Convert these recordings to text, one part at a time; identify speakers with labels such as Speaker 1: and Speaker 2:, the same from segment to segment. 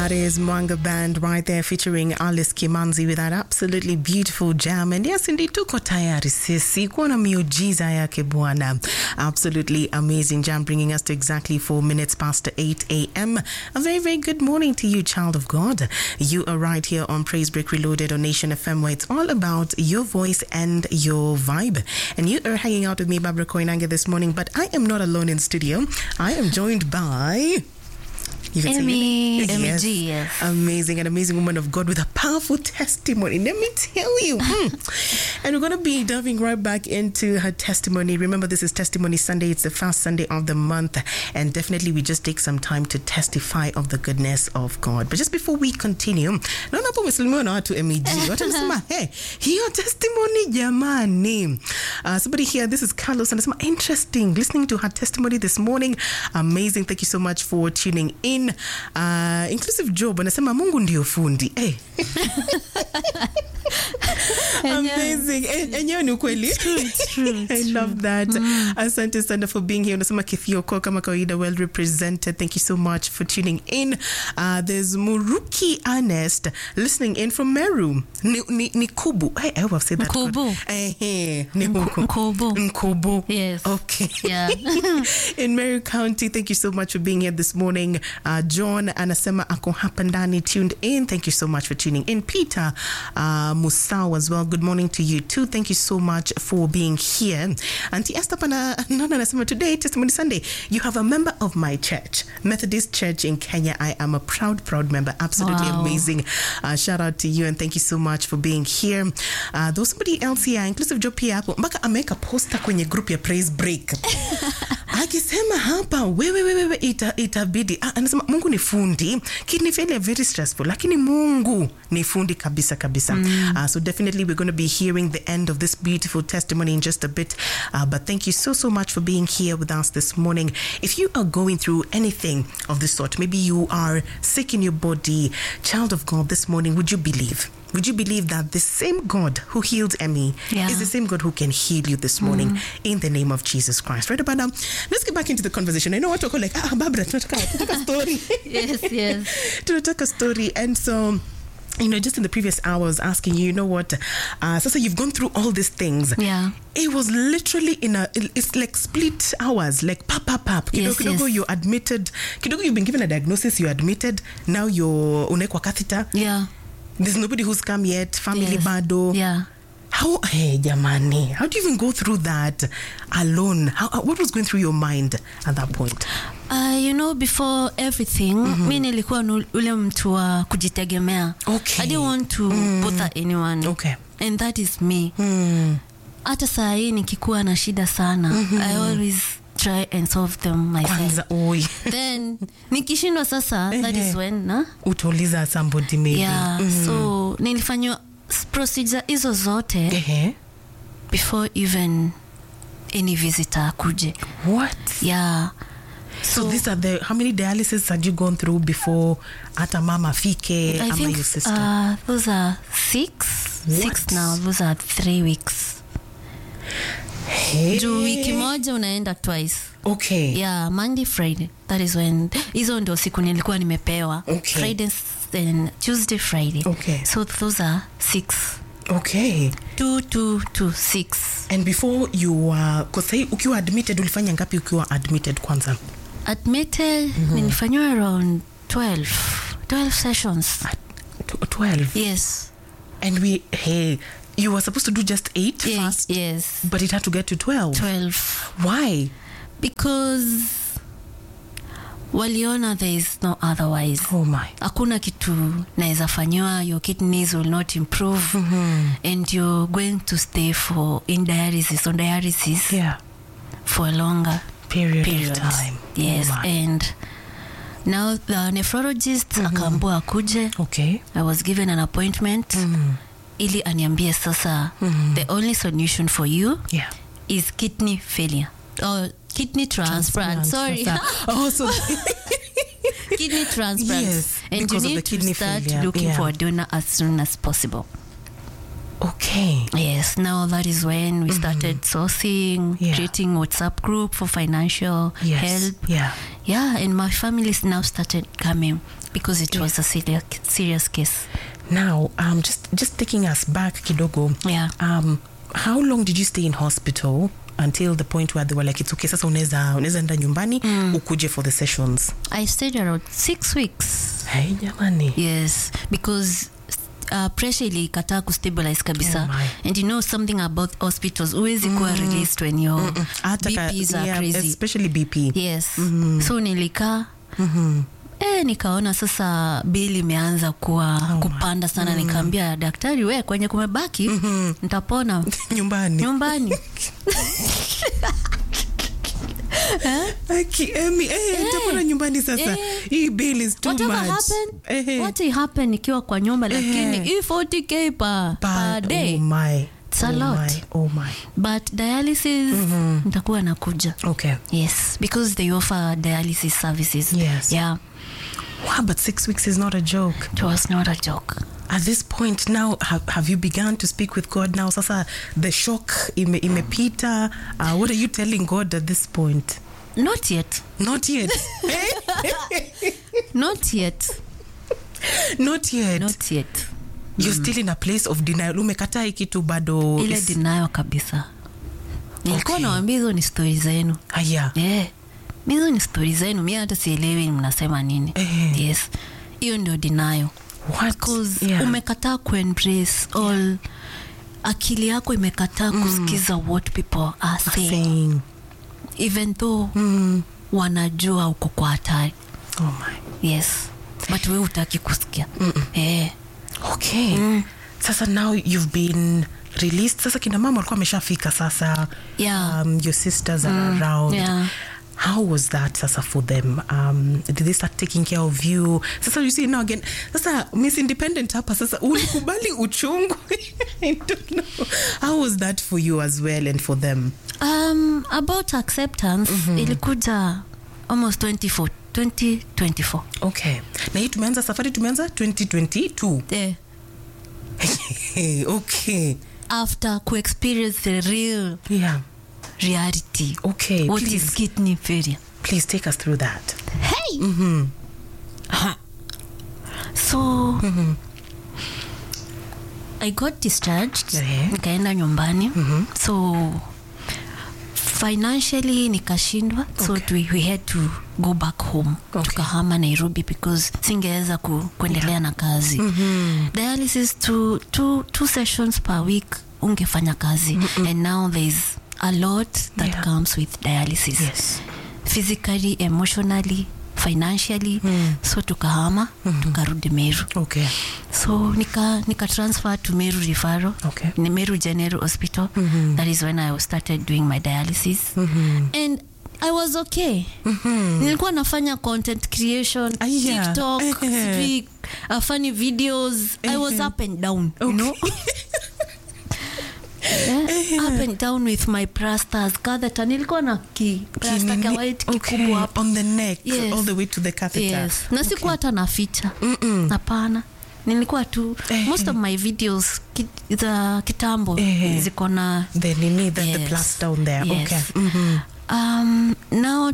Speaker 1: That is Mwanga Band right there featuring Alice Kimanzi with that absolutely beautiful jam. And yes, indeed, tuko tayari sisi kuona miujiza yake Bwana. Absolutely amazing jam bringing us to exactly four minutes past 8 a.m. A very, very good morning to you, child of God. You are right here on Praise Break Reloaded on Nation FM where it's all about your voice and your vibe. And you are hanging out with me, Barbara Koinange, this morning, but I am not alone in studio. I am joined by... You can say
Speaker 2: Emmy,
Speaker 1: your name?
Speaker 2: Emmy G, yes.
Speaker 1: Amazing, an amazing woman of God with a powerful testimony. Let me tell you. Hmm. And we're going to be diving right back into her testimony. Remember, this is Testimony Sunday. It's the first Sunday of the month. And definitely, we just take some time to testify of the goodness of God. But just before we continue, naona hapo umesalimiwa na watu MEG. Watu wanasema, hey, hiyo testimony jamani. Uh, somebody here, this is Carlos, anasema, interesting. Listening to her testimony this morning. Amazing. Thank you so much for tuning in. Uh, inclusive Job anasema Mungu ndio fundi. Hey. Amazing. En- Enyewe ni ukweli. I love that. Asante sana for being here. Unasema Kithioko kama kawaida well represented. Thank you so much for tuning in. Uh, there's Muruki Ernest listening in from Meru. Ni, ni, ni Kubu. Hey, I hope I've said that.
Speaker 2: Mkubu.
Speaker 1: correct. Eh, eh, ni huko.
Speaker 2: Mkubu.
Speaker 1: Mkubu.
Speaker 2: Yes.
Speaker 1: Okay.
Speaker 2: Yeah.
Speaker 1: in Mary County. Thank you so much for being here this morning. Uh, John anasema ako hapa ndani tuned in. Thank you so much for tuning in. Peter uh, Musau as well. Good morning to you too. Thank you so much for being here. Auntie Esther pana nana anasema today testimony Sunday. You have a member of my church, Methodist Church in Kenya. I am a proud, proud member. Absolutely
Speaker 2: Wow.
Speaker 1: amazing. Uh, shout out to you and thank you so much for being here. Uh, there was somebody else here, inclusive Joe pia hapo mpaka ameweka poster kwenye group ya Praise Break akisema hapa wewe wewe ita, itabidi ah, anasema mungu ni fundi kidney failure very stressful lakini mungu ni fundi kabisa kabisa mm. uh, so definitely we're going to be hearing the end of this beautiful testimony in just a bit uh, but thank you so so much for being here with us this morning if you are going through anything of this sort maybe you are sick in your body child of god this morning would you believe would you believe that the same God who healed Emmy
Speaker 2: Yeah.
Speaker 1: is the same God who can heal you this morning in the name of Jesus Christ? Right about now, let's get back into the conversation. I know what to call like, ah, Barbara, tunataka tunataka story.
Speaker 2: yes, yes.
Speaker 1: tunataka story. And so, you know, just in the previous hours asking you, you know what, uh, Sasa, you've gone through all these things.
Speaker 2: Yeah.
Speaker 1: It was literally in a, it's like split hours, like pap, pap, pap. Kidogo,
Speaker 2: Yes,
Speaker 1: kidogo
Speaker 2: yes.
Speaker 1: you're admitted. Kidogo you've been given a diagnosis, you're admitted. Now you're unawekwa catheter.
Speaker 2: Yeah.
Speaker 1: There's nobody who's come yet. Family
Speaker 2: Yes.
Speaker 1: bado.
Speaker 2: Yeah.
Speaker 1: How, hey, jamani, how do you even go through that alone? How, uh, what was going through your mind at that point?
Speaker 2: Uh, you know before everything mi nilikuwa nu- ule mtu wa kujitegemea
Speaker 1: Okay.
Speaker 2: i didn't want to bother anyone
Speaker 1: Okay.
Speaker 2: and that is me
Speaker 1: Hmm.
Speaker 2: hata saa hii nikikuwa na shida sana i always try and solve them myself
Speaker 1: Kwanza, oi.
Speaker 2: then nikishindwa sasa that is
Speaker 1: Ehe.
Speaker 2: when na
Speaker 1: Utauliza somebody maybe.
Speaker 2: yeah so nilifanywa s- procedure hizo zote
Speaker 1: Ehe.
Speaker 2: before even any visitor akuje
Speaker 1: What?
Speaker 2: yeah
Speaker 1: So, these are the, how many dialysis had you gone through before hata mama fike
Speaker 2: I
Speaker 1: ama
Speaker 2: think
Speaker 1: your sister?
Speaker 2: uh, those are six
Speaker 1: What?
Speaker 2: six now those are three weeks
Speaker 1: hey.
Speaker 2: juu wiki moja unaenda twice
Speaker 1: Okay.
Speaker 2: yeah monday friday that is when hizo ndio siku nilikuwa nimepewa
Speaker 1: Okay.
Speaker 2: friday and tuesday friday
Speaker 1: Okay.
Speaker 2: so those are six
Speaker 1: Okay.
Speaker 2: two two to six
Speaker 1: And before you were, uh, sahi ukiwa admitted ulifanya ngapi ukiwa admitted kwanza?
Speaker 2: admitted nilifanyiwa around 12 12 sessions
Speaker 1: Tw- 12.
Speaker 2: yes
Speaker 1: And we, hey, you were supposed to do just eight
Speaker 2: Ye-
Speaker 1: first,
Speaker 2: yes
Speaker 1: but it had to get to 12.
Speaker 2: 12
Speaker 1: Why?
Speaker 2: because waliona there is no otherwise
Speaker 1: Oh my.
Speaker 2: hakuna kitu naweza fanyiwa your kidneys will not improve and you're going to stay for in dialysis on dialysis
Speaker 1: Yeah.
Speaker 2: for a longer
Speaker 1: Period,
Speaker 2: period
Speaker 1: of time.
Speaker 2: yes
Speaker 1: Oh my.
Speaker 2: and now the nephrologist akaambua akuje
Speaker 1: Okay.
Speaker 2: i was given an appointment ili aniambie sasa the only solution for you
Speaker 1: Yeah.
Speaker 2: is kidney failure or kidney transplant, sorry
Speaker 1: Sasa- Oh, so
Speaker 2: kidney transplant
Speaker 1: Yes,
Speaker 2: and you
Speaker 1: because of
Speaker 2: need
Speaker 1: the
Speaker 2: to
Speaker 1: kidney
Speaker 2: start
Speaker 1: failure,
Speaker 2: looking
Speaker 1: yeah.
Speaker 2: for a donor as soon as possible
Speaker 1: okay.
Speaker 2: yes now that is when we started sourcing
Speaker 1: Yeah.
Speaker 2: creating whatsapp group for financial
Speaker 1: Yes.
Speaker 2: help
Speaker 1: Yeah.
Speaker 2: yeah and my family now started coming because it was a serious, serious case
Speaker 1: Now, um, just just taking us back kidogo.
Speaker 2: Yeah.
Speaker 1: Um, how long did you stay in hospital until the point where they were like it's okay sasa unaweza unaweza enda nyumbani ukuje for the sessions?
Speaker 2: i stayed around six weeks
Speaker 1: Hey, jamani.
Speaker 2: yes because uh, pressure ilikataa kustabilize kabisa
Speaker 1: Oh my.
Speaker 2: and you know something about hospitals huwezi kuwa released when your
Speaker 1: Hata ka-
Speaker 2: bps are
Speaker 1: yeah,
Speaker 2: crazy
Speaker 1: especially BP.
Speaker 2: yes so nilikaa E, nikaona sasa bili imeanza kuwa
Speaker 1: my.
Speaker 2: kupanda sana nikaambia daktari we kwenye kumebaki nitapona
Speaker 1: nyumbani.
Speaker 2: nyumbani
Speaker 1: Aki, Emi, eh, nitapona nyumbani sasa.
Speaker 2: eh.
Speaker 1: Hii bill is too
Speaker 2: whatever
Speaker 1: much.
Speaker 2: happened
Speaker 1: Eh,
Speaker 2: what will happen nikiwa kwa nyumba lakini hii 40k per, per
Speaker 1: but-
Speaker 2: day
Speaker 1: Oh my.
Speaker 2: It's a
Speaker 1: oh
Speaker 2: lot.
Speaker 1: My. Oh my.
Speaker 2: but dialysis nitakuwa nakuja
Speaker 1: Okay.
Speaker 2: yes because they offer dialysis services
Speaker 1: Yes.
Speaker 2: yeah
Speaker 1: Wow, but six weeks is not a joke.
Speaker 2: it was not a joke
Speaker 1: At this point now, have, have you begun to speak with God now? Sasa the shock ime, imepita. Uh, what are you telling God at this point?
Speaker 2: not yet
Speaker 1: Not yet.
Speaker 2: not yet
Speaker 1: not yet.
Speaker 2: not yet
Speaker 1: You're still in a place of denial. Umekataa hii kitu bado.
Speaker 2: ile
Speaker 1: is-
Speaker 2: dinayo kabisa nilikuwa
Speaker 1: Okay.
Speaker 2: nawambia hizo ni stori zenu
Speaker 1: Aya.
Speaker 2: yeah. hizo ni stori zenu mi hata sielewi mnasema nini
Speaker 1: Eh.
Speaker 2: yes hiyo ndio dinayo
Speaker 1: What?
Speaker 2: Because
Speaker 1: Yeah.
Speaker 2: umekataa kuembrace all akili yako imekataa kusikiza what people are saying
Speaker 1: Saying.
Speaker 2: even though
Speaker 1: Mm.
Speaker 2: wanajua uko kwa hatari
Speaker 1: Oh my.
Speaker 2: yes but we utaki kusikia eh.
Speaker 1: Okay. Sasa now you've been released. Sasa kina mama walikuwa wameshafika sasa.
Speaker 2: Yeah.
Speaker 1: Um, your sisters are around.
Speaker 2: yeah.
Speaker 1: How was that sasa for them? Um, did they start taking care of you? Sasa you see now again, sasa Miss Independent hapa sasa ulikubali uchungu. I don't know. How was that for you as well and for them?
Speaker 2: Um, about acceptance ilikuja almost 24, 2024
Speaker 1: Okay. Na hii tumeanza safari tumeanza 2022.
Speaker 2: eh,
Speaker 1: okay.
Speaker 2: after kuexperience the real
Speaker 1: Yeah.
Speaker 2: reality
Speaker 1: Okay.
Speaker 2: what
Speaker 1: please,
Speaker 2: is kidney failure
Speaker 1: please take us through that.
Speaker 2: hey Aha. so i got discharged
Speaker 1: Eh.
Speaker 2: nikaenda nyumbani so financially nikashindwa so we, we had to go back home
Speaker 1: Okay.
Speaker 2: tukahama nairobi because singeweza ku, kuendelea na kazi dialysis two, two, two sessions per week ungefanya kazi and now there's a lot that
Speaker 1: Yeah.
Speaker 2: comes with dialysis
Speaker 1: Yes.
Speaker 2: physically emotionally financially so tukahama tukarudi meru
Speaker 1: Okay.
Speaker 2: so nika, nika transfer to meru referral
Speaker 1: Okay.
Speaker 2: ni meru general hospital that is when i started doing my dialysis and i was okay nilikuwa nafanya content creation
Speaker 1: Ah, yeah.
Speaker 2: tiktok
Speaker 1: Eh.
Speaker 2: sijui, uh, funny videos i was up and down you know Yeah, up and down with my plasters catheter nilikuwa na ki plaster
Speaker 1: Kinini-
Speaker 2: ka white
Speaker 1: okay.
Speaker 2: kikubwa hapa
Speaker 1: On the neck,
Speaker 2: Yes.
Speaker 1: all the way to the catheter.
Speaker 2: yes na sikuwa hata naficha
Speaker 1: Mm-mm.
Speaker 2: hapana nilikuwa tu
Speaker 1: Eh.
Speaker 2: most of my videos ki, za kitambo
Speaker 1: Eh.
Speaker 2: ziko na
Speaker 1: The nini, the, the
Speaker 2: Yes.
Speaker 1: plaster on there.
Speaker 2: Yes.
Speaker 1: Okay. Mhm.
Speaker 2: um, now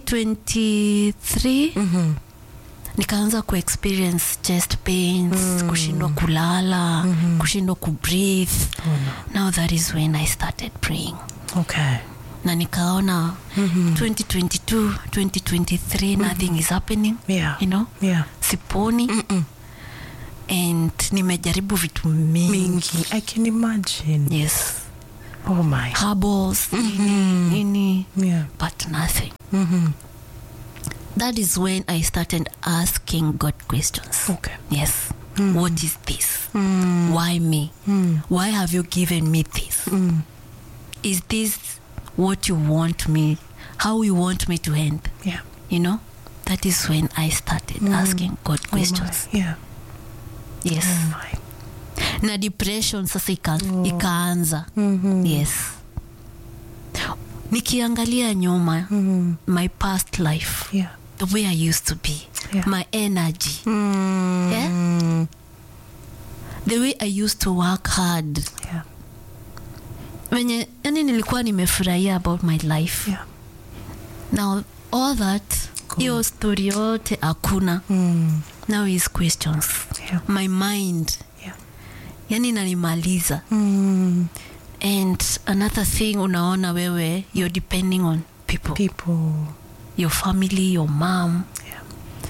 Speaker 2: 2023
Speaker 1: Mhm.
Speaker 2: nikaanza kuexperience chest pains kushindwa kulala kushindwa kubreathe
Speaker 1: Oh no.
Speaker 2: now that is when i started praying
Speaker 1: Okay.
Speaker 2: na nikaona 2022 2023 nothing is happening
Speaker 1: Yeah.
Speaker 2: you know
Speaker 1: Yeah.
Speaker 2: siponi
Speaker 1: Mm-mm.
Speaker 2: and nimejaribu vitu mingi
Speaker 1: Mingi. I can imagine.
Speaker 2: yes
Speaker 1: Oh my.
Speaker 2: herbals nini, nini
Speaker 1: Yeah.
Speaker 2: but nothing
Speaker 1: Mhm.
Speaker 2: that is when i started asking god questions
Speaker 1: Okay.
Speaker 2: yes what is this why me why have you given me this is this what you want me how you want me to end
Speaker 1: Yeah.
Speaker 2: you know that is when i started asking god
Speaker 1: Oh
Speaker 2: questions
Speaker 1: my. Yeah.
Speaker 2: yes
Speaker 1: Oh my.
Speaker 2: na depression sasa ika, ikaanza yes nikiangalia nyuma
Speaker 1: Mhm.
Speaker 2: my past life
Speaker 1: Yeah.
Speaker 2: the way i used to be
Speaker 1: Yeah.
Speaker 2: my energy
Speaker 1: Mm.
Speaker 2: Yeah? the way i used to work hard
Speaker 1: Yeah.
Speaker 2: venye yani nilikuwa nimefurahia about my life
Speaker 1: Yeah.
Speaker 2: now all that
Speaker 1: God.
Speaker 2: hiyo story yote hakuna
Speaker 1: Mm.
Speaker 2: now is questions
Speaker 1: Yeah.
Speaker 2: my mind
Speaker 1: Yeah.
Speaker 2: yani inanimaliza
Speaker 1: Mm.
Speaker 2: and another thing unaona wewe you're depending on people
Speaker 1: People.
Speaker 2: your family your mom
Speaker 1: Yeah.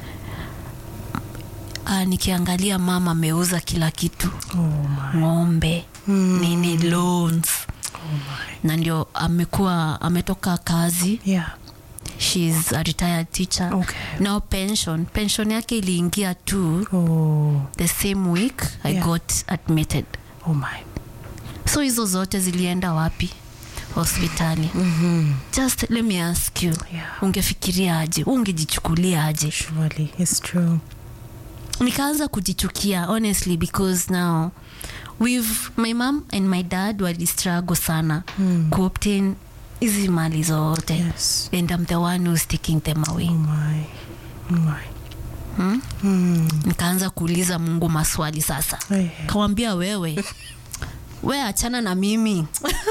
Speaker 2: uh, nikiangalia mama ameuza kila kitu
Speaker 1: Oh my.
Speaker 2: ng'ombe
Speaker 1: Mm.
Speaker 2: nini loans
Speaker 1: Oh my.
Speaker 2: na ndio amekuwa ametoka kazi
Speaker 1: Yeah.
Speaker 2: shes a retired teacher
Speaker 1: Okay.
Speaker 2: now pension pension yake iliingia tu
Speaker 1: Oh.
Speaker 2: the same week i
Speaker 1: Yeah.
Speaker 2: got admitted
Speaker 1: Oh my.
Speaker 2: so hizo zote zilienda wapi hospitali
Speaker 1: Mm-hmm.
Speaker 2: just let me ask you
Speaker 1: Yeah.
Speaker 2: ungefikiria aje ungejichukulia aje
Speaker 1: Surely. It's true.
Speaker 2: nikaanza kujichukia honestly because now with my mom and my dad walistruggle sana
Speaker 1: Mm.
Speaker 2: kuobtain hizi mali zote
Speaker 1: Yes.
Speaker 2: and I'm the one who's taking them away
Speaker 1: Oh my. Oh my.
Speaker 2: hmm?
Speaker 1: Mm.
Speaker 2: nikaanza kuuliza mungu maswali sasa
Speaker 1: Hey.
Speaker 2: kawambia wewe we achana na mimi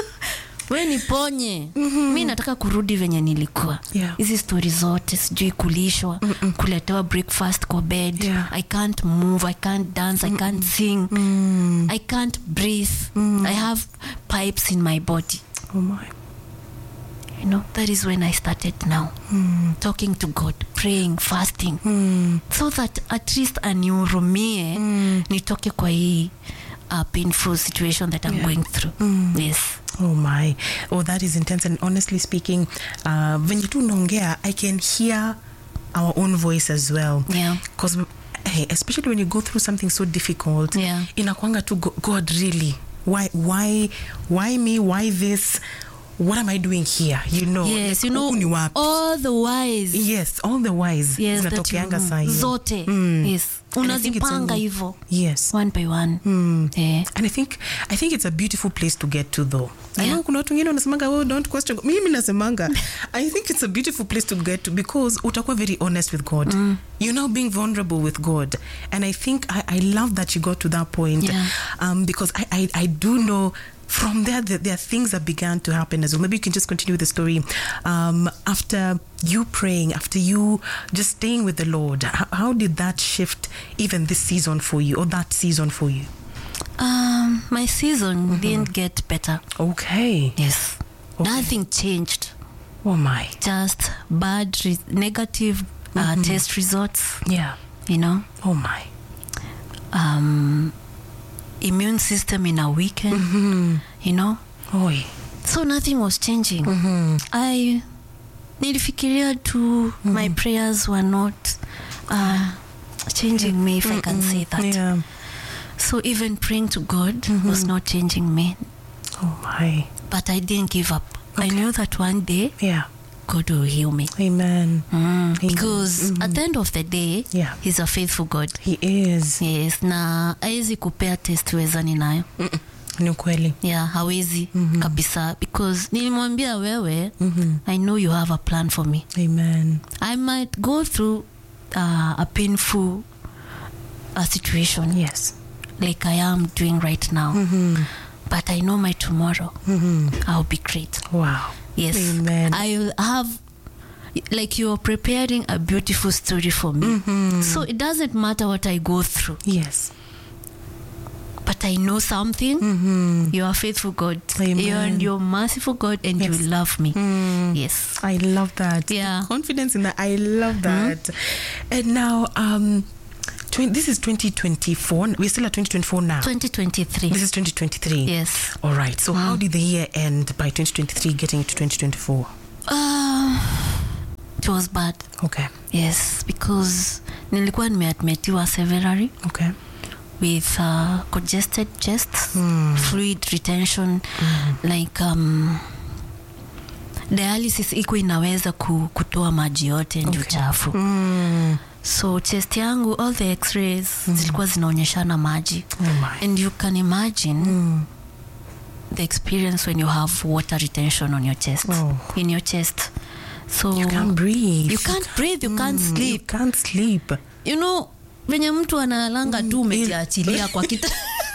Speaker 2: we niponye mm-hmm. mi nataka kurudi venye nilikuwa
Speaker 1: Yeah.
Speaker 2: hizi stori zote sijui kulishwa kuletewa breakfast kwa bed
Speaker 1: Yeah.
Speaker 2: i can't move i can't dance i can't sing
Speaker 1: Mm.
Speaker 2: i can't breathe i have pipes in my body
Speaker 1: Oh my.
Speaker 2: you know that is when i started now
Speaker 1: Mm.
Speaker 2: talking to god praying fasting
Speaker 1: Mm.
Speaker 2: so that at least anihurumie
Speaker 1: Mm.
Speaker 2: nitoke kwa hii uh, painful situation that i'm
Speaker 1: Yeah.
Speaker 2: going through
Speaker 1: Mm.
Speaker 2: yes
Speaker 1: Oh my. Oh, that is intense. And honestly speaking, uh, venye tu unaongea, I can hear our own voice as well.
Speaker 2: yeah
Speaker 1: Because hey, especially when you go through something so difficult,
Speaker 2: Yeah.
Speaker 1: inakwanga tu go- God really. Why why why me? Why this? What am I doing here? You know.
Speaker 2: yes
Speaker 1: like,
Speaker 2: you know
Speaker 1: huku ni wapi?
Speaker 2: all the wise
Speaker 1: Yes, all the wise
Speaker 2: yes that you
Speaker 1: zinatokeanga
Speaker 2: know.
Speaker 1: saa hiyo.
Speaker 2: zote
Speaker 1: Mm.
Speaker 2: yes
Speaker 1: And I think it's
Speaker 2: unazipanga
Speaker 1: only-
Speaker 2: hivo
Speaker 1: Yes.
Speaker 2: one by one
Speaker 1: Mm.
Speaker 2: eh.
Speaker 1: and i think i think it's a beautiful place to get to though I
Speaker 2: Yeah.
Speaker 1: know kuna watu wengine wanasemanga oh, don't question God." mimi nasemanga i think it's a beautiful place to get to because utakuwa very honest with god you're now being vulnerable with god and i think i, I love that you got to that point
Speaker 2: Yeah.
Speaker 1: um, because I, I, I do know from there that there are things that began to happen as well maybe you can just continue with the story um, after you praying after you just staying with the lord how, how did that shift even this season for you or that season for you
Speaker 2: um, my season didn't get better
Speaker 1: Okay.
Speaker 2: yes
Speaker 1: Okay.
Speaker 2: nothing changed
Speaker 1: Oh my.
Speaker 2: just bad re- negative uh, test results
Speaker 1: Yeah.
Speaker 2: you know
Speaker 1: Oh my.
Speaker 2: um, immune system in a weekend you know
Speaker 1: Oi.
Speaker 2: so nothing was changing
Speaker 1: Mm-hmm.
Speaker 2: i nilifikiria tu my prayers were not uh, changing me if i can say that
Speaker 1: Yeah.
Speaker 2: so even praying to god was not changing me
Speaker 1: Oh my.
Speaker 2: but i didn't give up i knew that one day
Speaker 1: Yeah.
Speaker 2: god will heal me
Speaker 1: Amen.
Speaker 2: mm. because at the end of the day
Speaker 1: Yeah.
Speaker 2: he's a faithful god
Speaker 1: He is.
Speaker 2: yes na awezi kupea test wezani nayo
Speaker 1: Mm-mm. Ni ukweli.
Speaker 2: yeah hawezi kabisa because nilimwambia wewe
Speaker 1: Mhm.
Speaker 2: i know you have a plan for me
Speaker 1: Amen.
Speaker 2: i might go through uh, a painful uh, situation
Speaker 1: Yes.
Speaker 2: like i am doing right now
Speaker 1: Mm-hmm.
Speaker 2: but i know my tomorrow
Speaker 1: Mm-hmm.
Speaker 2: i'll be great
Speaker 1: Wow.
Speaker 2: yes
Speaker 1: Amen.
Speaker 2: i'll have like you're preparing a beautiful story for me so it doesn't matter what i go through
Speaker 1: Yes.
Speaker 2: but i know something
Speaker 1: Mm-hmm.
Speaker 2: you are faithful god
Speaker 1: Amen.
Speaker 2: you're, and you're merciful god and
Speaker 1: Yes.
Speaker 2: you love me
Speaker 1: Mm.
Speaker 2: yes
Speaker 1: I love that.
Speaker 2: Yeah.
Speaker 1: Confidence in that. I love that. And now, um, twen- this is 2024. We're still at 2024 now.
Speaker 2: 2023
Speaker 1: This is 2023.
Speaker 2: yes
Speaker 1: All right. So, how did the year end by 2023 getting into 2024?
Speaker 2: uh, it was bad
Speaker 1: Okay.
Speaker 2: yes because nilikuwa nimeadmitiwa severely
Speaker 1: Okay.
Speaker 2: with uh, congested chest
Speaker 1: Mm.
Speaker 2: fluid retention like um, dialysis iko inaweza ku, kutoa maji yote ndio
Speaker 1: Okay.
Speaker 2: chafu
Speaker 1: Mm.
Speaker 2: so chest yangu all the x-rays zilikuwa zinaonyeshana maji
Speaker 1: Oh my.
Speaker 2: and you can imagine
Speaker 1: Mm.
Speaker 2: the experience when you have water retention on your chest
Speaker 1: Oh.
Speaker 2: in your chest so
Speaker 1: You can't breathe.
Speaker 2: you can't breathe you can't
Speaker 1: Mm,
Speaker 2: sleep
Speaker 1: You can't sleep.
Speaker 2: you know venye mtu analanga tu umejiachilia kwa kita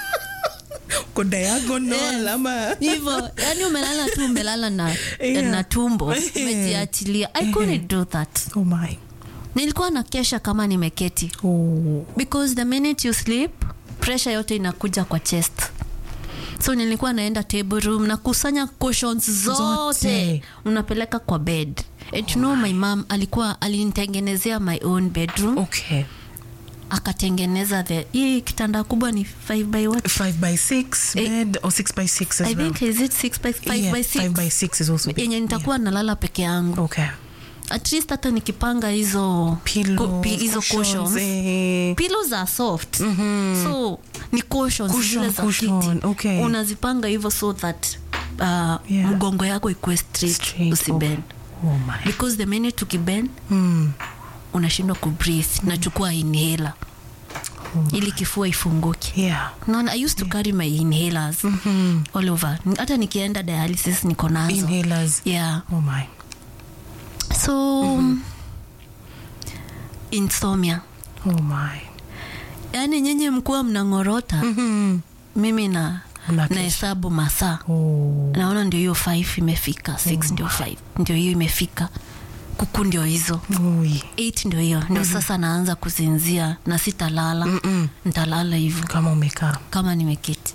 Speaker 1: Uko diagonal
Speaker 2: Yes.
Speaker 1: ama
Speaker 2: hivyo yani umelala tu umelala na,
Speaker 1: Yeah.
Speaker 2: na tumbo
Speaker 1: Eh.
Speaker 2: umejiachilia i couldn't do that
Speaker 1: Oh my.
Speaker 2: nilikuwa na kesha kama nimeketi
Speaker 1: Oh.
Speaker 2: because the minute you sleep pressure yote inakuja kwa chest so nilikuwa naenda table room nakusanya cushions zote,
Speaker 1: Zote.
Speaker 2: unapeleka kwa bed and you know my mom alikuwa alinitengenezea my own bedroom
Speaker 1: Okay.
Speaker 2: akatengeneza the hii kitanda kubwa ni 5 by what
Speaker 1: Five by six
Speaker 2: Eh,
Speaker 1: bed or six by six as
Speaker 2: i
Speaker 1: well.
Speaker 2: think is it 6 by 5
Speaker 1: yeah,
Speaker 2: by
Speaker 1: Five
Speaker 2: 6
Speaker 1: by six is also big.
Speaker 2: yenye nitakuwa nalala peke yangu
Speaker 1: Yeah. Okay.
Speaker 2: at least hata nikipanga hizo
Speaker 1: Pillows,
Speaker 2: ku- pi- hizo
Speaker 1: cushions,
Speaker 2: cushions
Speaker 1: eh.
Speaker 2: pillows are soft so ni cushions
Speaker 1: Cushion,
Speaker 2: zile za
Speaker 1: cushion,
Speaker 2: kiti
Speaker 1: okay.
Speaker 2: unazipanga hivyo so that uh,
Speaker 1: Yeah.
Speaker 2: mgongo yako ikuwe straight,
Speaker 1: Straight,
Speaker 2: usibend
Speaker 1: Oh my.
Speaker 2: because the minute ukibend
Speaker 1: Mm.
Speaker 2: unashindwa kubreathe nachukua inhaler ili kifua ifunguke
Speaker 1: Yeah.
Speaker 2: naona i used to carry my inhalers all over hata nikienda dialysis niko nazo
Speaker 1: Inhalers.
Speaker 2: yeah
Speaker 1: Oh my.
Speaker 2: so insomnia
Speaker 1: Oh my.
Speaker 2: yaani nyinyi mkuwa mnang'orota
Speaker 1: Mm.
Speaker 2: mimi na
Speaker 1: Unakesha.
Speaker 2: nahesabu masaa
Speaker 1: Oh.
Speaker 2: naona ndio hiyo 5 imefika 6 ndio 5 ndio hiyo imefika kuku ndio hizo
Speaker 1: Ui.
Speaker 2: 8 ndio hiyo ndio sasa naanza kuzinzia na sitalala
Speaker 1: Mm-mm.
Speaker 2: ntalala hivyo
Speaker 1: Kama umekaa.
Speaker 2: kama nimeketi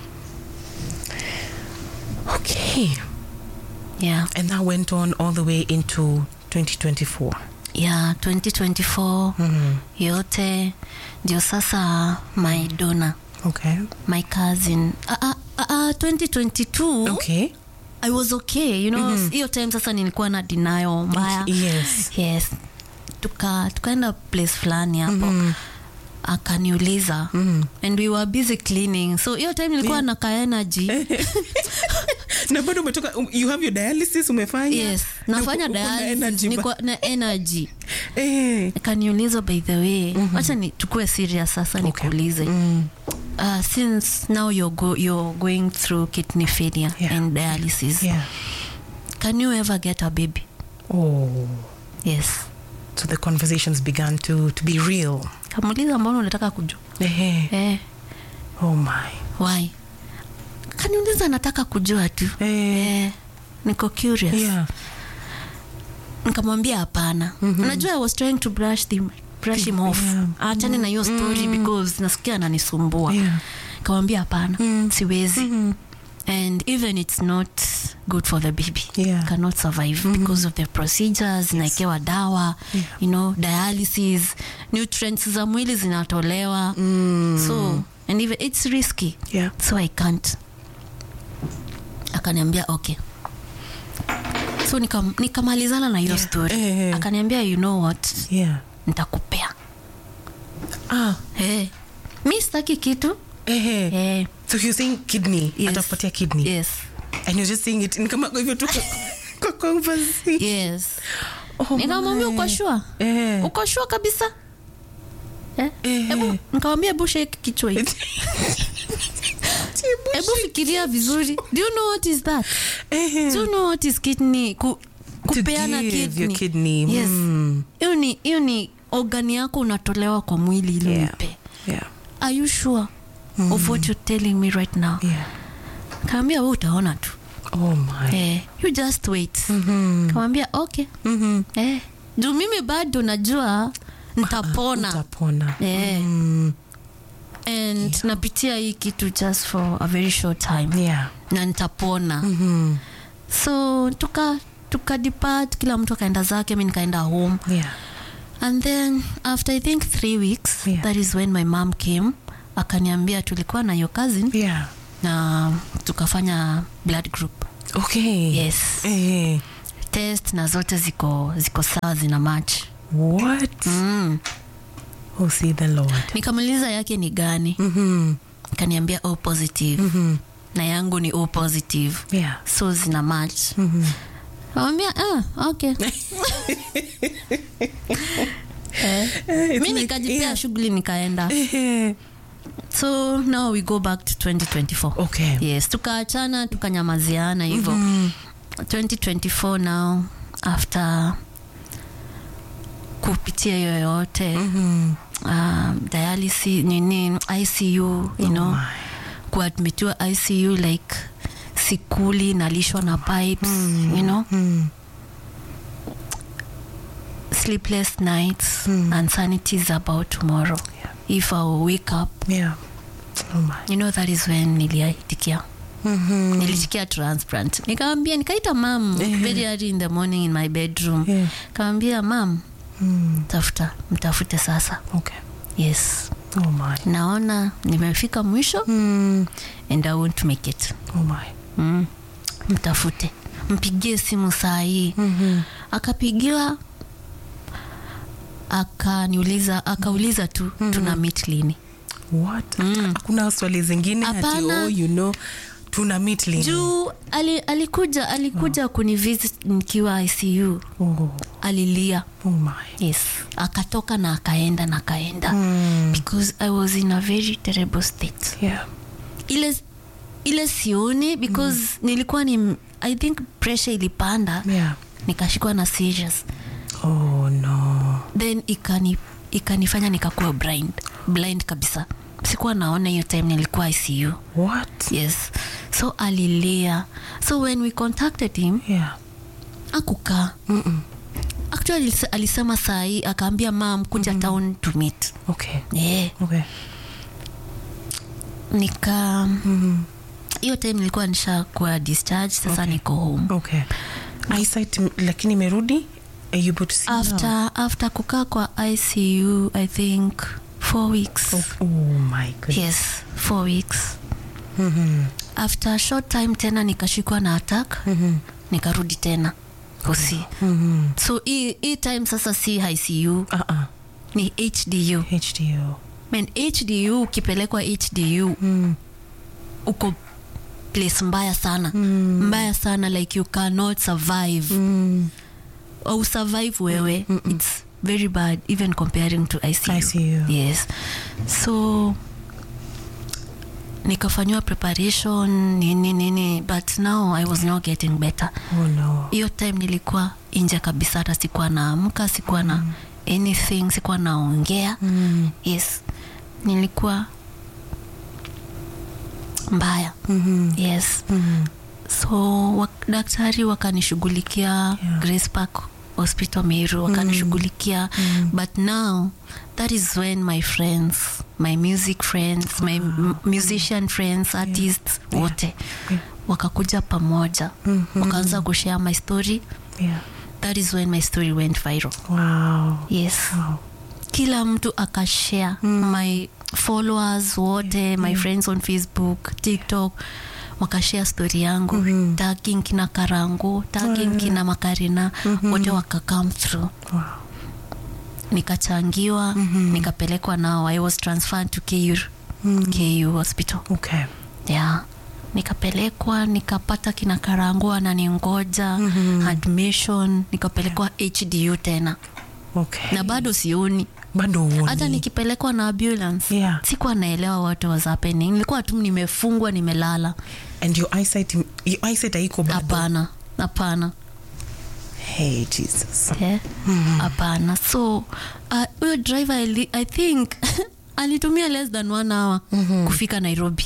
Speaker 1: Okay.
Speaker 2: yeah
Speaker 1: And that went on all the way into 2024.
Speaker 2: yeah 2024
Speaker 1: Mm.
Speaker 2: yote ndio sasa my dona
Speaker 1: Okay.
Speaker 2: my cousin uh, uh, uh, 2022
Speaker 1: Okay.
Speaker 2: i was okay you know hiyo time sasa nilikuwa na denial mbaya
Speaker 1: Yes.
Speaker 2: yes tuka tukaenda place fulani hapo akaniuliza
Speaker 1: Mm.
Speaker 2: and we were busy cleaning so hiyo time nilikuwa na ka energy
Speaker 1: na bado umetoka um, you have your dialysis umefanya
Speaker 2: yes nafanya
Speaker 1: Uko na
Speaker 2: dialysis
Speaker 1: energy
Speaker 2: niko na energy
Speaker 1: eh.
Speaker 2: akaniuliza by the way wacha ni tukue serious sasa nikuulize
Speaker 1: Mm.
Speaker 2: uh, since now you're, go, you're going through kidney failure
Speaker 1: Yeah.
Speaker 2: and dialysis
Speaker 1: Yeah.
Speaker 2: can you ever get a baby
Speaker 1: Oh.
Speaker 2: yes
Speaker 1: So the conversations began to, to be real.
Speaker 2: kamuuliza mbona unataka kujua
Speaker 1: Eh.
Speaker 2: eh,
Speaker 1: Oh my.
Speaker 2: why kaniuliza nataka kujua tu
Speaker 1: Eh.
Speaker 2: eh, niko curious
Speaker 1: Yeah.
Speaker 2: nikamwambia hapana unajua i was trying to brush, the, brush him off
Speaker 1: Yeah.
Speaker 2: achane na hiyo story because nasikia ananisumbua
Speaker 1: Yeah.
Speaker 2: nikamwambia hapana siwezi and even it's not good for the baby
Speaker 1: Yeah.
Speaker 2: cannot survive because of the procedures naekewa dawa
Speaker 1: Yeah.
Speaker 2: you know dialysis nutrients za mwili zinatolewa so and even it's risky
Speaker 1: Yeah.
Speaker 2: so i can't akaniambia okay so nikam- nikamalizana na hiyo
Speaker 1: Yeah.
Speaker 2: story
Speaker 1: Eh, eh.
Speaker 2: akaniambia you know what
Speaker 1: Yeah.
Speaker 2: nitakupea
Speaker 1: Ah.
Speaker 2: hey. mi sitaki kitu
Speaker 1: Eh.
Speaker 2: hey.
Speaker 1: So you're saying kidney.
Speaker 2: Yes.
Speaker 1: Atakupatia kidney.
Speaker 2: yes
Speaker 1: And you're just saying it ni kama kwa hivyo tu kwa- kwa conversation.
Speaker 2: yes
Speaker 1: Oh
Speaker 2: nikamwambia
Speaker 1: my.
Speaker 2: uko shua
Speaker 1: Eh.
Speaker 2: uko shua kabisa Eh?
Speaker 1: Eh.
Speaker 2: Hebu nikamwambia hebu shake kichwa hivi hebu fikiria vizuri do you know what is that
Speaker 1: Eh.
Speaker 2: do you know what is kidney Ku,
Speaker 1: To
Speaker 2: kupeana
Speaker 1: give your
Speaker 2: kidney
Speaker 1: kidney.
Speaker 2: yes
Speaker 1: Mm.
Speaker 2: hiyo ni hiyo ni organi yako unatolewa kwa mwili ili
Speaker 1: Yeah.
Speaker 2: uipe
Speaker 1: Yeah.
Speaker 2: are you sure of what you're telling me right now
Speaker 1: Yeah.
Speaker 2: kaambia we utaona tu
Speaker 1: Oh my.
Speaker 2: eh, you just wait
Speaker 1: Mhm.
Speaker 2: kamwambia okay
Speaker 1: Mhm.
Speaker 2: eh, juu mimi bado najua ntapona
Speaker 1: Utapona.
Speaker 2: Eh.
Speaker 1: Mm.
Speaker 2: and napitia hii kitu just for a very short time
Speaker 1: Yeah.
Speaker 2: na nitapona
Speaker 1: Mhm.
Speaker 2: so tuka tuka depart kila mtu akaenda zake mi nikaenda home
Speaker 1: Yeah.
Speaker 2: and then after i think three weeks
Speaker 1: Yeah.
Speaker 2: that is when my mom came akaniambia tulikuwa na your cousin
Speaker 1: Yeah.
Speaker 2: na tukafanya blood group
Speaker 1: Okay.
Speaker 2: yes
Speaker 1: Eh.
Speaker 2: test na zote ziko ziko sawa zina match
Speaker 1: What?
Speaker 2: mm.
Speaker 1: Oh, see the Lord.
Speaker 2: nikamuliza yake ni gani
Speaker 1: Mhm.
Speaker 2: kaniambia o positive
Speaker 1: Mhm.
Speaker 2: na yangu ni o positive
Speaker 1: Yeah.
Speaker 2: so zina match
Speaker 1: Mhm.
Speaker 2: kamwambia ah, okay eh.
Speaker 1: Eh, it's
Speaker 2: mi
Speaker 1: like-
Speaker 2: nikajipea
Speaker 1: yeah.
Speaker 2: shughuli nikaenda
Speaker 1: Eh.
Speaker 2: so now we go back to 2024
Speaker 1: Okay.
Speaker 2: yes tukaachana tukanyamaziana hivyo
Speaker 1: Mhm.
Speaker 2: 2024 now after kupitia hiyo yote
Speaker 1: Mhm.
Speaker 2: um, dialysis nini icu you know
Speaker 1: Oh my.
Speaker 2: kuadmitiwa icu like sikuli nalishwa na pipes you know
Speaker 1: Mm.
Speaker 2: sleepless nights anxieties about tomorrow
Speaker 1: Yeah.
Speaker 2: if i will wake up
Speaker 1: Yeah. Oh my.
Speaker 2: you know that is when niliaitikia
Speaker 1: Mm-hmm.
Speaker 2: nilitikia transplant nikawambia nikaita mam
Speaker 1: Eh.
Speaker 2: very early in the morning in my bedroom
Speaker 1: Yeah.
Speaker 2: kawambia mam
Speaker 1: Mm.
Speaker 2: tafuta mtafute sasa
Speaker 1: Okay.
Speaker 2: yes
Speaker 1: Oh my.
Speaker 2: naona nimefika mwisho
Speaker 1: Mm.
Speaker 2: and i won't make it
Speaker 1: Oh my.
Speaker 2: mm. mtafute mpigie simu saa hii
Speaker 1: Mm-hmm.
Speaker 2: akapigiwa akaniuliza akauliza tu tuna meet lini
Speaker 1: What?
Speaker 2: Mm.
Speaker 1: Hakuna swali zingine ati
Speaker 2: Hapana.
Speaker 1: oh, you know, tuna meet lini?
Speaker 2: juu ali, alikuja alikuja kunivisit nikiwa icu
Speaker 1: Oh.
Speaker 2: alilia
Speaker 1: Oh my.
Speaker 2: yes akatoka na akaenda na akaenda
Speaker 1: Mm.
Speaker 2: because i was in a very terrible state
Speaker 1: Yeah.
Speaker 2: ile ile sioni because nilikuwa ni i think pressure ilipanda
Speaker 1: Yeah.
Speaker 2: nikashikwa na seizures
Speaker 1: Oh no.
Speaker 2: then ikani ikanifanya nikakuwa blind blind kabisa sikuwa naona hiyo time nilikuwa icu
Speaker 1: What?
Speaker 2: yes so alilia so when we contacted him
Speaker 1: Yeah.
Speaker 2: akukaa
Speaker 1: Mm-mm.
Speaker 2: actually alis- alisema saa hii akaambia mam kuja town to meet
Speaker 1: Okay.
Speaker 2: yeah.
Speaker 1: Okay.
Speaker 2: nika
Speaker 1: Mm-hmm.
Speaker 2: hiyo time nilikuwa nishakuwa discharge sasa
Speaker 1: Okay.
Speaker 2: niko home
Speaker 1: Okay. Eyesight m- lakini imerudi? Are you able to see now?
Speaker 2: after after kukaa kwa icu i think four weeks
Speaker 1: Oh, oh my goodness.
Speaker 2: yes four weeks
Speaker 1: Mm-hmm.
Speaker 2: after a short time tena nikashikwa na attack
Speaker 1: Mm-hmm.
Speaker 2: nikarudi tena kusi
Speaker 1: Mm-hmm.
Speaker 2: so hii hii time sasa si icu
Speaker 1: Uh-uh.
Speaker 2: ni hdu
Speaker 1: HDO.
Speaker 2: Man, hdu ukipelekwa hdu
Speaker 1: Mm.
Speaker 2: uko place mbaya sana
Speaker 1: Mm.
Speaker 2: mbaya sana like you cannot survive
Speaker 1: Mm.
Speaker 2: au survive wewe it's very bad even comparing to icu,
Speaker 1: ICU.
Speaker 2: yes so nikafanyiwa preparation nini nini but now i was not getting better
Speaker 1: Oh no.
Speaker 2: hiyo time nilikuwa nje kabisa hata sikuwa naamka sikuwa na anything sikuwa naongea
Speaker 1: Mm.
Speaker 2: yes nilikuwa mbaya
Speaker 1: Mm-hmm.
Speaker 2: yes
Speaker 1: Mm-hmm.
Speaker 2: so wak, daktari wakanishughulikia
Speaker 1: Yeah.
Speaker 2: grace park hospital meru wakanishughulikia
Speaker 1: Mm.
Speaker 2: but now that is when my friends my music friends my m- musician friends artists wote
Speaker 1: Yeah.
Speaker 2: wakakuja pamoja
Speaker 1: Mhm.
Speaker 2: wakaanza kushare my story
Speaker 1: Yeah.
Speaker 2: that is when my story went viral
Speaker 1: Wow.
Speaker 2: yes
Speaker 1: Wow.
Speaker 2: kila mtu akashare my followers wote my friends on facebook tiktok wakashare story yangu
Speaker 1: Mhm.
Speaker 2: tagging kina karango tagging kina makarina wote waka come through
Speaker 1: Wow.
Speaker 2: nikachangiwa nikapelekwa nao i was transferred to ku ku hospital
Speaker 1: Okay.
Speaker 2: yeah nikapelekwa nikapata kina karango ananingoja admission nikapelekwa hdu tena
Speaker 1: Okay.
Speaker 2: na bado sioni
Speaker 1: bado uoni.
Speaker 2: hata nikipelekwa na ambulance
Speaker 1: Yeah.
Speaker 2: sikuwa naelewa what was happening nilikuwa tu nimefungwa nimelala
Speaker 1: and your eyesight your eyesight haiko bado
Speaker 2: hapana hapana
Speaker 1: hey jesus
Speaker 2: Eh, hapana so uh, huyo driver ali, i think alitumia less than one hour kufika nairobi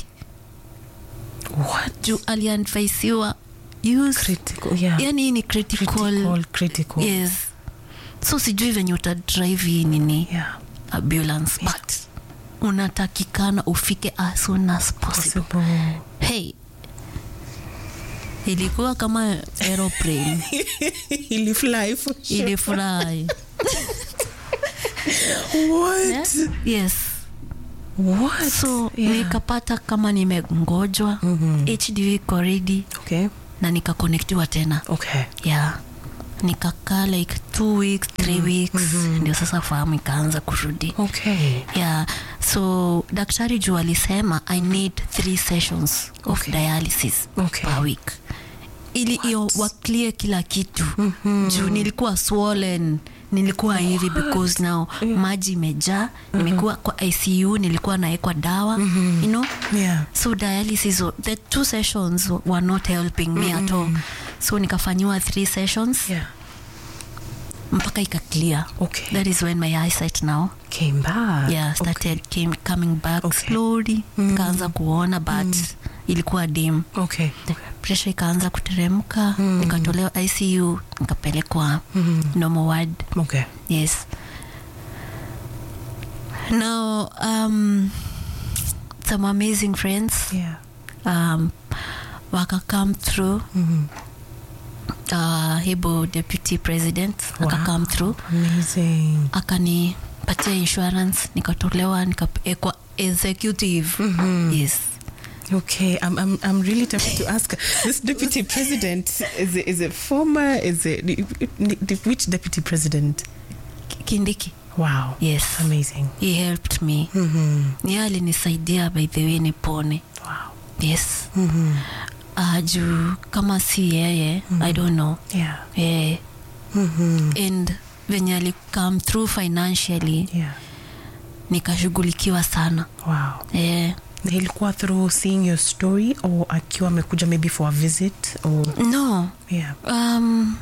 Speaker 1: what
Speaker 2: juu aliadvaisiwa use
Speaker 1: critical yeah
Speaker 2: yani hii ni critical,
Speaker 1: critical critical
Speaker 2: yes so sijui venye utadrive hii nini
Speaker 1: yeah
Speaker 2: ambulance but unatakikana ufike as soon as possible
Speaker 1: possible
Speaker 2: hey ilikuwa kama aeroplane
Speaker 1: ili fly for sure.
Speaker 2: ilifurahi
Speaker 1: what
Speaker 2: yes
Speaker 1: what
Speaker 2: so
Speaker 1: yeah.
Speaker 2: nikapata kama nimengojwa
Speaker 1: Mhm.
Speaker 2: hd iko ready
Speaker 1: okay
Speaker 2: na nikakonektiwa tena
Speaker 1: okay
Speaker 2: yeah nikakaa like two weeks three weeks ndio sasa fahamu ikaanza kurudi
Speaker 1: okay
Speaker 2: yeah so daktari juu alisema i need three sessions of
Speaker 1: Okay.
Speaker 2: dialysis
Speaker 1: Okay.
Speaker 2: per week ili hiyo waklie kila kitu mm-hmm. juu nilikuwa swollen nilikuwa hivi because now maji imejaa nimekuwa kwa icu nilikuwa naekwa dawa you know
Speaker 1: yeah
Speaker 2: so dialysis wa- the two sessions were not helping me at all so nikafanyiwa three sessions
Speaker 1: yeah
Speaker 2: mpaka ikaclear
Speaker 1: okay
Speaker 2: that is when my eyesight now
Speaker 1: came back
Speaker 2: yeah started came, coming back
Speaker 1: Okay.
Speaker 2: slowly kaanza kuona but ilikuwa dim
Speaker 1: okay okay
Speaker 2: presha ikaanza kuteremka nikatolewa icu nikapelekwa normal ward
Speaker 1: Okay.
Speaker 2: yes now um, some amazing friends
Speaker 1: Yeah.
Speaker 2: um, waka come through uh, hebo deputy president aka
Speaker 1: Wow.
Speaker 2: come through
Speaker 1: Amazing.
Speaker 2: akanipatia insurance nikatolewa nikawekwa executive yes
Speaker 1: Okay, I'm, I'm, I'm really tempted to ask this deputy president is it, is it former? Is it which deputy president?
Speaker 2: kindiki
Speaker 1: Wow.
Speaker 2: yes
Speaker 1: Amazing.
Speaker 2: he helped me
Speaker 1: Mm-hmm.
Speaker 2: ye alinisaidia by the way nipone
Speaker 1: Wow.
Speaker 2: yes
Speaker 1: Mm-hmm.
Speaker 2: uh, juu kama si yeye i don't know
Speaker 1: Yeah.
Speaker 2: eh,
Speaker 1: Mm-hmm.
Speaker 2: and venye alicome through financially
Speaker 1: Yeah.
Speaker 2: nikashughulikiwa sana
Speaker 1: Wow.
Speaker 2: eh,
Speaker 1: Na ilikuwa through seeing your story or akiwa amekuja maybe for a visit or
Speaker 2: no
Speaker 1: yeah.
Speaker 2: um,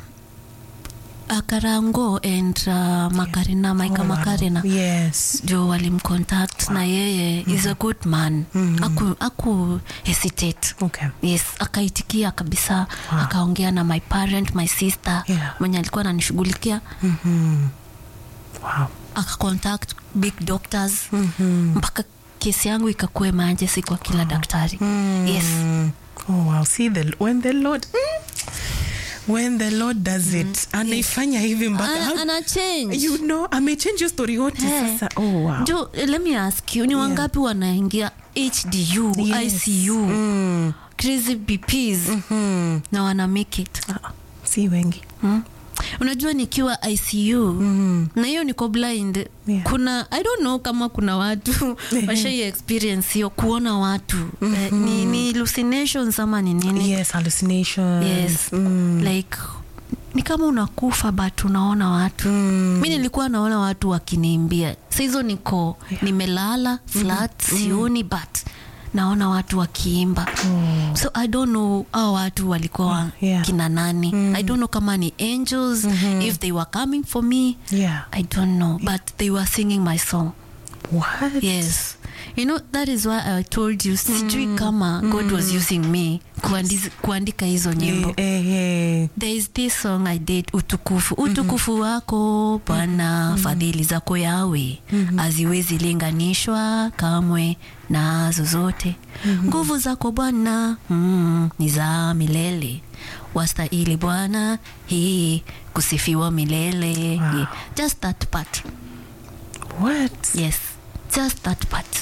Speaker 2: akarango and uh, makarina maika
Speaker 1: Oh, wow.
Speaker 2: makarina
Speaker 1: Yes.
Speaker 2: jo walimcontact na yeye is a good man
Speaker 1: Mhm.
Speaker 2: aku, aku hesitate
Speaker 1: Okay.
Speaker 2: yes akaitikia kabisa
Speaker 1: Wow.
Speaker 2: akaongea na my parent my sister
Speaker 1: Yeah.
Speaker 2: mwenye alikuwa ananishughulikia
Speaker 1: Mm-hmm. Wow.
Speaker 2: akacontact big doctors
Speaker 1: Mm-hmm.
Speaker 2: mpaka kesi yangu ikakuwa emergency kwa kila daktari yes
Speaker 1: Oh wow. See the when the Lord mm, when the Lord does it anaifanya hivi mpaka
Speaker 2: ana,
Speaker 1: how-
Speaker 2: ana change
Speaker 1: you know amechange your story yote
Speaker 2: Eh.
Speaker 1: sasa. Oh wow.
Speaker 2: jo let me ask you ni wangapi wanaingia hdu
Speaker 1: Yes.
Speaker 2: icu
Speaker 1: Mm.
Speaker 2: crazy bps
Speaker 1: Mm.
Speaker 2: na wana make it
Speaker 1: Ah, si wengi.
Speaker 2: hmm? unajua nikiwa icu
Speaker 1: Mm.
Speaker 2: na hiyo niko blind
Speaker 1: Yeah.
Speaker 2: kuna i don't know kama kuna watu washai experience hiyo kuona watu eh, ni, ni hallucinations ama ni nini
Speaker 1: Yes, hallucinations.
Speaker 2: yes
Speaker 1: Mm.
Speaker 2: like ni kama unakufa but unaona watu
Speaker 1: Mm.
Speaker 2: mi nilikuwa naona watu wakiniimbia sahizo niko nimelala flat sioni but naona watu wakiimba
Speaker 1: Oh.
Speaker 2: so i don't know au watu walikuwa wa
Speaker 1: Yeah.
Speaker 2: kina nani i don't know kama ni angels if they were coming for me
Speaker 1: Yeah.
Speaker 2: i don't know but they were singing my song
Speaker 1: What?
Speaker 2: yes you know that is why i told you sijui kama god was using me kuandiz, kuandika hizo nyimbo
Speaker 1: Eh, eh, eh.
Speaker 2: there is this song i did utukufu utukufu wako bwana fadhili zako yawe haziwezi linganishwa kamwe na zozote nguvu zako bwana mm, ni za milele wastahili bwana hii kusifiwa milele
Speaker 1: Wow.
Speaker 2: yeah. just that part
Speaker 1: What?
Speaker 2: yes just that part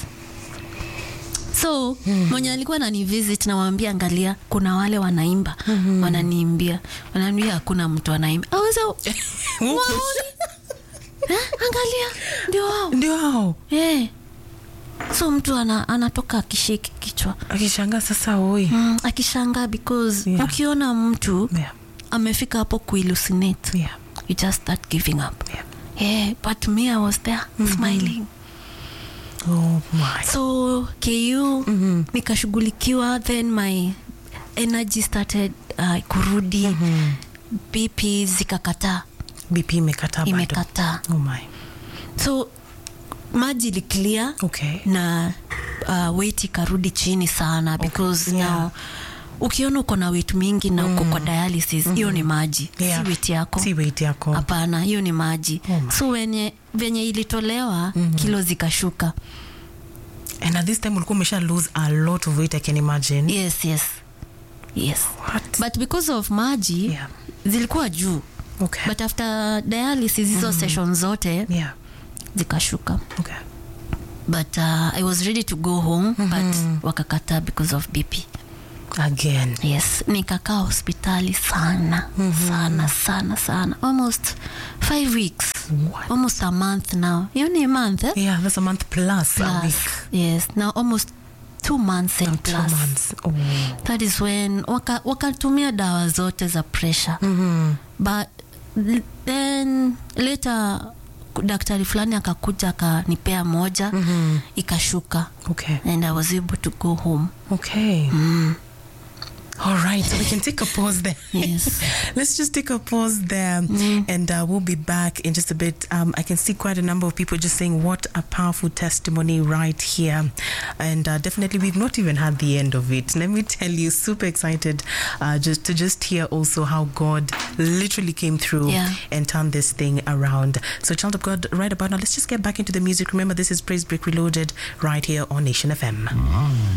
Speaker 2: so mwenye alikuwa nani visit nawambia angalia kuna wale wanaimba wananiimbia wanaambia hakuna mtu anaimba aweza waoni eh, angalia ndio wao
Speaker 1: Ndio hao.
Speaker 2: eh. so mtu ana, anatoka akishiki kichwa
Speaker 1: Akishangaa sasa oi.
Speaker 2: mm, akishangaa because
Speaker 1: Yeah.
Speaker 2: ukiona mtu
Speaker 1: Yeah.
Speaker 2: amefika hapo kuillucinate
Speaker 1: Yeah.
Speaker 2: you just start giving up
Speaker 1: Yeah.
Speaker 2: yeah, but me i was there smiling
Speaker 1: Oh my.
Speaker 2: so ku
Speaker 1: Mhm.
Speaker 2: nikashughulikiwa then my energy started uh, kurudi
Speaker 1: Mhm.
Speaker 2: bp zikakataa
Speaker 1: BP imekataa bado.
Speaker 2: imekataa
Speaker 1: Oh my.
Speaker 2: so maji iliclear
Speaker 1: Okay.
Speaker 2: na uh, weight ikarudi chini sana because
Speaker 1: yeah.
Speaker 2: now ukiona uko na weight mingi na uko kwa dialysis hiyo ni maji
Speaker 1: Yeah.
Speaker 2: si weight yako
Speaker 1: Si weight yako.
Speaker 2: hapana hiyo ni maji
Speaker 1: Oh my.
Speaker 2: so wenye venye ilitolewa kilo zikashuka
Speaker 1: And at this time ulikuwa umesha lose a lot of weight I can imagine.
Speaker 2: yes yes yes
Speaker 1: What?
Speaker 2: but because of maji
Speaker 1: Yeah.
Speaker 2: zilikuwa juu
Speaker 1: Okay.
Speaker 2: but after dialysis hizo session zote
Speaker 1: yeah.
Speaker 2: zikashuka
Speaker 1: Okay.
Speaker 2: but uh, i was ready to go home but wakakata because of bp
Speaker 1: Again.
Speaker 2: yes nikakaa hospitali sana sana sana sana almost five weeks
Speaker 1: What?
Speaker 2: almost a month now hiyo ni a month eh?
Speaker 1: Yeah, that's a month plus, a
Speaker 2: plus
Speaker 1: week.
Speaker 2: yes now almost two months and
Speaker 1: Two
Speaker 2: plus
Speaker 1: months. Oh.
Speaker 2: that is when waka- wakatumia dawa zote za pressure
Speaker 1: Mhm.
Speaker 2: but l- then later daktari fulani akakuja akanipea moja
Speaker 1: Mhm.
Speaker 2: ikashuka
Speaker 1: Okay.
Speaker 2: and i was able to go home
Speaker 1: Okay. All right, so we can take a pause there.
Speaker 2: Yes.
Speaker 1: Let's just take a pause there and uh, we'll be back in just a bit. Um, I can see quite a number of people just saying, What a powerful testimony right here. And uh, definitely, we've not even had the end of it. Let me tell you, super excited uh, just to just hear also how God literally came through
Speaker 2: Yeah.
Speaker 1: and turned this thing around. So, child of God, right about now, let's just get back into the music. Remember, this is Praise Break Reloaded right here on Nation FM.